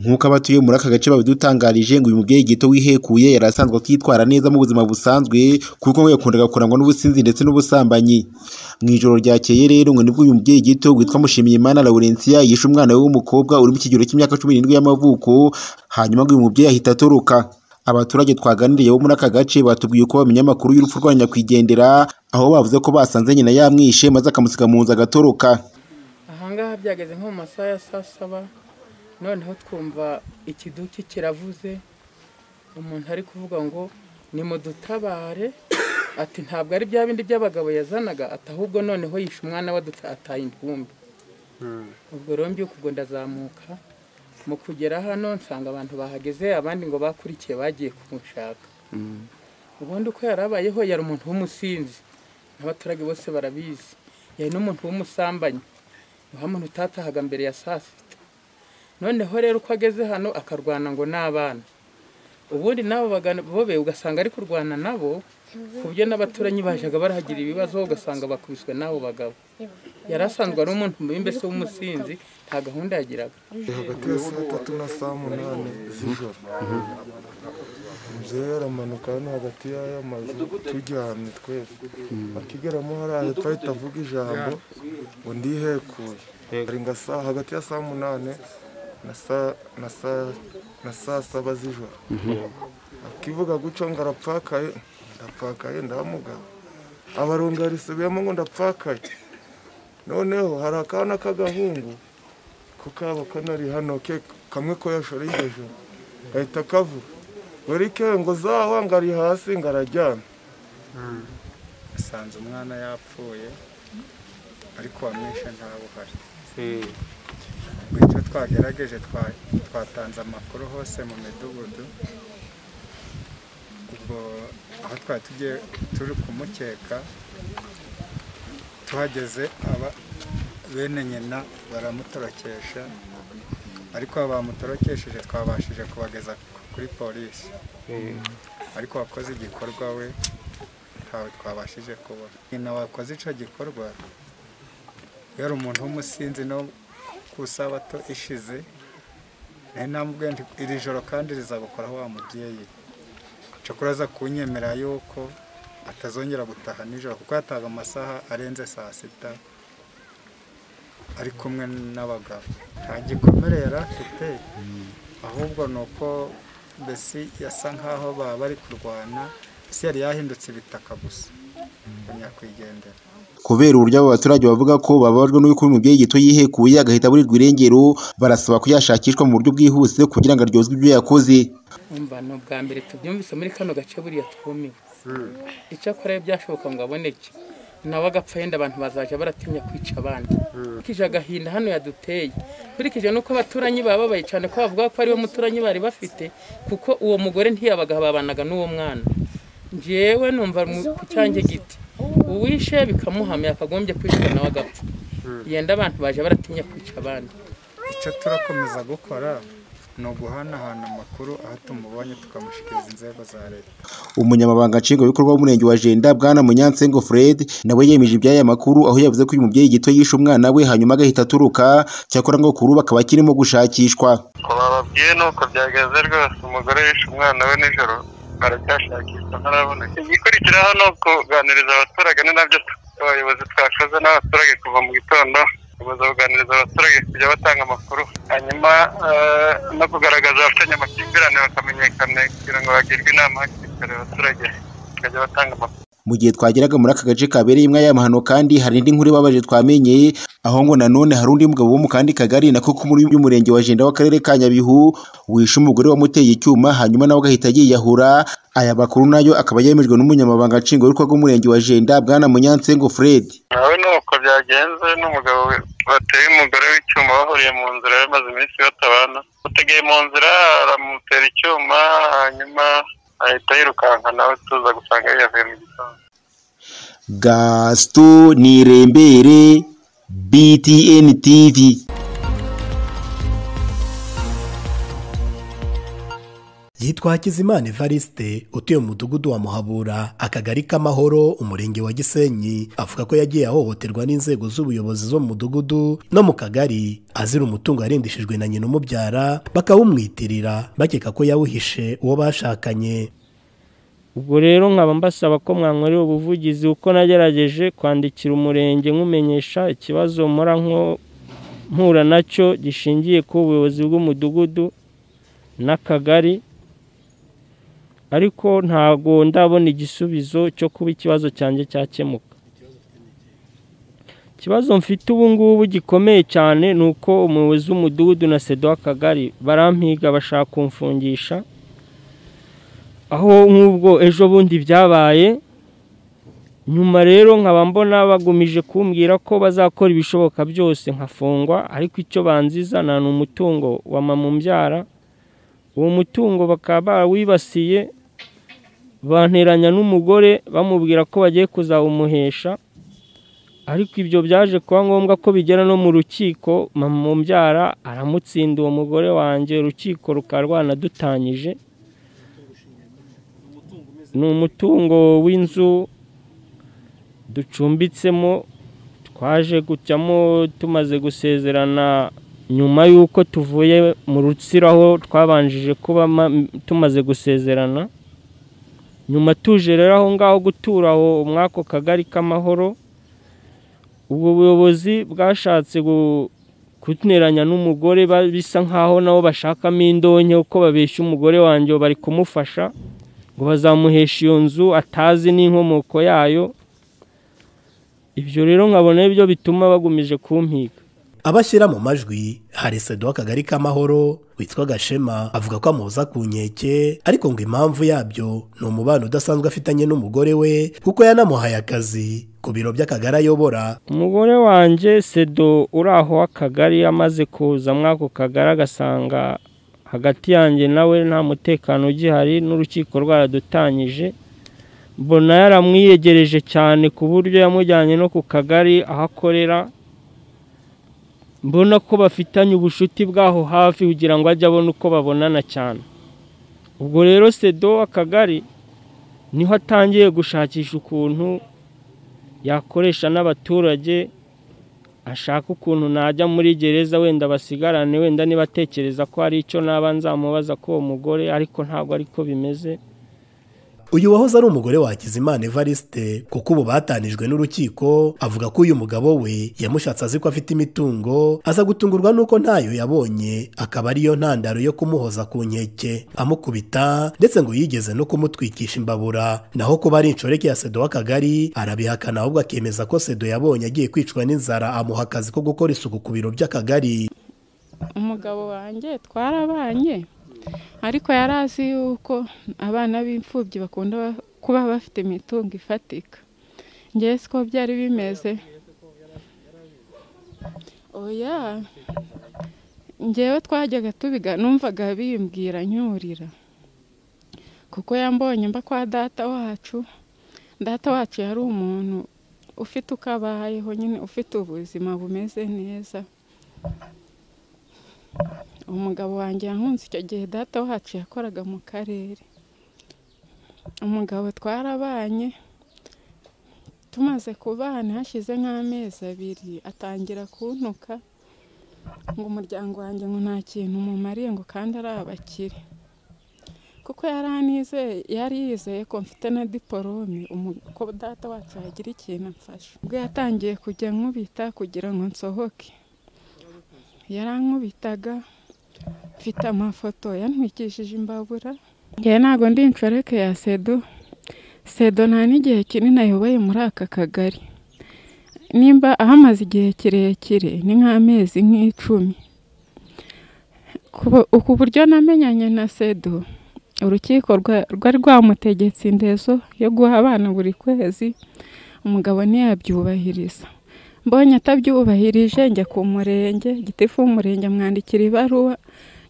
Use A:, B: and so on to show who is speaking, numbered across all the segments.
A: nk'uko abatuye muri aka gace babidutangarije ngo uyu mubyeyi gito wihekuye yari asanzwe akitwara neza mu buzima busanzwe kuko we yakundaga kurangwa n'ubusinzi ndetse n'ubusambanyi mu ijoro ryakeye rero ngo nibwo uyu mubyeyi gito witwa Mushimiyimana Laurentia yishe umwana we w'umukobwa uri mu kigero cy'imyaka cumi n'indwi y'amavuko hanyuma ngo uyu mubyeyi ahita atoroka abaturage twaganiriye bo muri aka gace batubwiye uko bamenya amakuru y'urupfu rwa nyakwigendera aho bavuze ko basanze nyina yamwishe maze akamusiga mu nzu agatoroka
B: ahangaha byageze nko mu masaha ya saa saba noneho twumva ikiduki kiravuze umuntu ari kuvuga ngo ni mudutabare ati ntabwo ari bya bindi by'abagabo yazanaga ati ahubwo noneho yishe umwana we ataye intumbi ubwo rero mbyuka ubwo ndazamuka mu kugera hano nsanga abantu bahageze abandi ngo bakurikiye bagiye kumushaka ubundi uko yari abayeho yari umuntu w'umusinzi n'abaturage bose barabizi yari n'umuntu w'umusambanyi wa muntu utatahaga mbere ya saa sita noneho rero uko ageze hano akarwana ngo n'abana ubundi n'abo bobe ugasanga ari kurwana nabo ku buryo n'abaturanyi bajyaga barahagira ibibazo ugasanga bakubiswe n'abo bagabo yari asanzwe ari umuntu mubi mbese w'umusinzi nta gahunda yagiraga
C: Ni hagati ya saa tatu na saa munani z'ijoro umubyeyi aramanuka hano hagati y'aya mazu turyamye twese akigeramo hariya hepfo ahita avuga ijambo ngo ndihekuye hari nka saa hagati ya saa munani na saa na saa na saa saba z'ijoro akivuga gutyo ngo arapfakaye ndapfakaye ndamugabo abarongo yarisubiyemo ngo ndapfakaye noneho hari akana k'agahungu ko kaba kanari hano ke kamwe ko yashoreye iryo joro gahita kavuga buri ke ngo zawa ngo ari hasi ngo araryamye
D: asanze umwana yapfuye ariko uwamwishe ntawe uhari icyo twagerageje twa- twatanze amakuru hose mu midugudu ubwo aho twari tugiye turi kumukeka tuhageze aba bene nyina baramutorokesha ariko abo bamutorokesheje twabashije kubageza kuri polisi ariko wakoze igikorwa we ntawe twabashije kubona nyina wakoze icyo gikorwa yari umuntu w'umusinzi no ku isabato ishize nari namubwiye nti iri joro kandi rizagukoraho wa mubyeyi cyakora aza kunyemera yuko atazongera gutaha nijoro kuko yatahaga amasaha arenze saa sita ari kumwe n'abagabo nta gikomere yari afite ahubwo ni uko mbese yasa nk'aho baba bari kurwana ese yari yahindutse ibitaka gusa ngo nyakwigendera
A: kubera uburyo abo baturage bavuga ko bababajwe n'uko uyu mubyeyi gito yihekuye agahita aburirwa irengero barasaba ko yashakishwa mu buryo bwihuse kugira ngo aryozwe ibyo yakoze
B: umva ni ubwa mbere tubyumvise muri kano gace buriya twumiwe icyakora iyo byashoboka ngo aboneke nawe agapfa yenda abantu bazajya baratinya kwica abandi nkurikije agahinda hano yaduteye nkurikije n'uko abaturanyi baba babaye cyane ko bavuga ko ariwe muturanyi bari bafite kuko uwo mugore ntiyabaga babanaga n'uwo mwana njyewe numva mu- ku cyanjye giti uwishe bikamuhama yakagombye kwicwa nawe agapfa yenda abantu baje baratinya kwica abandi
D: icyo turakomeza gukora ni uguhanahana amakuru aho tumubonye tukamushyikiriza inzego za leta
A: umunyamabanga nshingwabikorwa w'umurenge wa jenda bwana munyansengo fred nawe yemeje iby'aya makuru aho yavuze ko uyu mubyeyi gito yishe umwana we hanyuma agahita aturuka cyakora ngo kuri ubu akaba akirimo gushakishwa
E: ngo bababwiye nuko byageze rwose umugore yishe umwana we nijoro baracyashakishwa ntaraboneka igikurikira hano kuganiriza abaturage ni nabyo tu- abayobozi twakoze n'abaturage kuva mu gitondo kuza kuganiriza abaturage kujya batanga amakuru hanyuma eh, no kugaragaza abafitanye amakimbirane bakamenyekana kugira ngo bagirwe inama hakiri kare abaturage bakajya batanga amakuru
A: mu gihe twageraga muri aka gace kabereyemo aya mahano kandi hari indi nkuru ibabaje twamenyeye aho ngo nanone hari undi mugabo wo mu kandi kagari nako ko muri uyu murenge wa jenda w'akarere ka nyabihu wishe umugore wamuteye icyuma hanyuma nawe agahita yiyahura aya makuru nayo akaba yemejwe n'umunyamabanga nshingwabikorwa w'umurenge wa jenda bwana munyansengo fred
E: nawe ni uko byagenze n'umugabo we bateye umugore w'icyuma bahuriye mu nzira bamaze iminsi batabana utegeye mu nzira aramutera icyuma hanyuma ahita yirukanka nawe tuza gusanga yavuye mu gitondo
A: gasito nirembere btn tv
F: yitwa hakizimana evariste utuye mu mudugudu wa muhabura akagari k'amahoro umurenge wa gisenyi avuga ko yagiye ahohoterwa n'inzego z'ubuyobozi zo mu mudugudu no mu kagari azira umutungo yarindishijwe na nyina umubyara bakawumwitirira bakeka ko yawuhishe uwo bashakanye
G: ubwo rero nkaba mbasaba ko mwankorera ubuvugizi uko nagerageje kwandikira umurenge nkumenyesha ikibazo mpora nko mpura nacyo gishingiye ku buyobozi bw'umudugudu n'akagari ariko ntabwo ndabona igisubizo cyo kuba ikibazo cyanjye cyakemuka ikibazo mfite ubu ngubu gikomeye cyane ni uko umuyobozi w'umudugudu na sedo w'akagari barampiga bashaka kumfungisha aho nk'ubwo ejo bundi byabaye nyuma rero nkaba mbona bagumije kumbwira ko bazakora ibishoboka byose nkafungwa ariko icyo banzizana ni umutungo wa mbyara uwo mutungo bakaba barawibasiye banteranya n'umugore bamubwira ko bagiye kuzawumuhesha ariko ibyo byaje kuba ngombwa ko bigera no mu rukiko mbyara aramutsinda uwo mugore wanjye urukiko rukaba rwanadutanyije ni umutungo w'inzu ducumbitsemo twaje gucamo tumaze gusezerana nyuma y'uko tuvuye mu rutsiro aho twabanjije kuba tumaze gusezerana nyuma tuje rero aho ngaho gutura aho mwako kagari k'amahoro ubwo buyobozi bwashatse kunyuranya n'umugore bisa nk'aho nabo bashakamo indonke uko babeshya umugore wanjye bari kumufasha ngo bazamuhesha iyo nzu atazi n'inkomoko yayo ibyo rero nkabona byo bituma bagumije kumpiga
F: abashyira mu majwi hari sedo w'akagari k'amahoro witwa gashema avuga ko amuza ku nkeke ariko ngo impamvu yabyo ni umubano udasanzwe afitanye n'umugore we kuko yanamuhaye akazi ku biro by'akagari ayobora
G: umugore wanjye sedo uri aho akagari amaze kuza muri ako kagari agasanga hagati yanjye nawe nta mutekano ugihari n'urukiko rwaradutanyije mbona yaramwiyegereje cyane ku buryo yamujyanye no ku kagari aho akorera mbona ko bafitanye ubushuti bwaho hafi kugira ngo ajye abone uko babonana cyane ubwo rero sedo akagari niho atangiye gushakisha ukuntu yakoresha n'abaturage ashaka ukuntu najya muri gereza wenda basigarane wenda niba atekereza ko hari icyo naba nzamubaza ko uwo mugore ariko ntabwo ariko bimeze
F: uyu wahoze ari umugore wa Hakizimana Evariste kuko ubu batanijwe n'urukiko avuga ko uyu mugabo we yamushatse azi ko afite imitungo aza gutungurwa n'uko ntayo yabonye akaba ariyo ntandaro yo kumuhoza ku nkeke amukubita ndetse ngo yigeze no kumutwikisha imbabura naho kuba ari inshoreke ya sedo w'akagari arabihakana ahubwo akemeza ko sedo yabonye agiye kwicwa n'inzara amuha akazi ko gukora isuku ku biro by'akagari
H: umugabo wanjye twarabanye ariko yari azi yuko abana b'imfubyi bakunda kuba bafite imitungo ifatika ngewe siko byari bimeze oya ngewe twajyaga tubiga numvaga bimbwira nyurira kuko yambonye mba kwa data wacu data wacu yari umuntu ufite uko abayeho nyine ufite ubuzima bumeze neza umugabo wanjye yankunze icyo gihe data wacu yakoraga mu karere umugabo twarabanye tumaze kubana hashize nk'amezi abiri atangira kuntuka ngo umuryango wanjye ngo nta kintu mumariye ngo kandi ari abakire kuko yari yizeye ko mfite na diporome ko data wacu yagira ikintu amfasha ubwo yatangiye kujya nkubita kugira ngo nsohoke yarankubitaga mfite amafoto yantwikishije imbabura ngewe ntabwo ndi inshoreke ya sedo sedo nta n'igihe kinini ayoboye muri aka kagari nimba ahamaze igihe kirekire ni nk'amezi nk'icumi ku buryo namenyanye na sedo urukiko rwari rwamutegetse indezo yo guha abana buri kwezi umugabo ntiyabyubahiriza mbonye atabyubahirije njya ku murenge gitifu w'umurenge amwandikira ibaruwa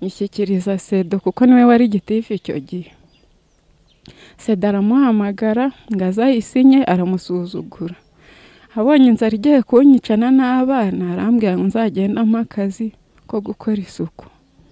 H: nyishyikiriza sedo kuko niwe wari gitifu icyo gihe sedo aramuhamagara ngo azayisinye aramusuzugura abonye inzara igiye kunyicana n'abana arambwira ngo nzagende akazi ko gukora isuku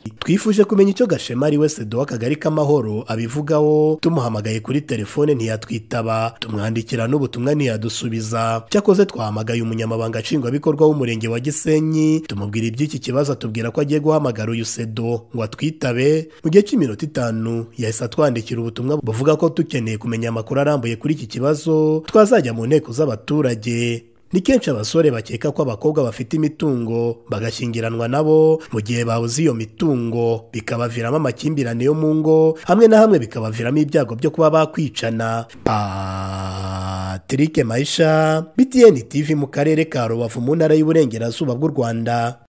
F: twifuje kumenya icyo gashema ari wese duha akagari k'amahoro abivugaho tumuhamagaye kuri telefone ntiyatwitaba tumwandikira n'ubutumwa ntiyadusubiza cyakoze twahamagaye umunyamabanga nshingwabikorwa w'umurenge wa gisenyi tumubwira iby'iki kibazo atubwira ko agiye guhamagara uyu sedo ngo atwitabe mu gihe cy'iminota itanu yahise atwandikira ubutumwa buvuga ko dukeneye kumenya amakuru arambuye kuri iki kibazo twazajya mu nteko z'abaturage ni kenshi abasore bakeka ko abakobwa bafite imitungo bagashyingiranwa nabo mu gihe babuze iyo mitungo bikabaviramo amakimbirane yo mu ngo hamwe na hamwe bikabaviramo ibyago byo kuba bakwicana patrick mayisha btn tv mu karere ka rubavu mu ntara y'uburengerazuba bw'u rwanda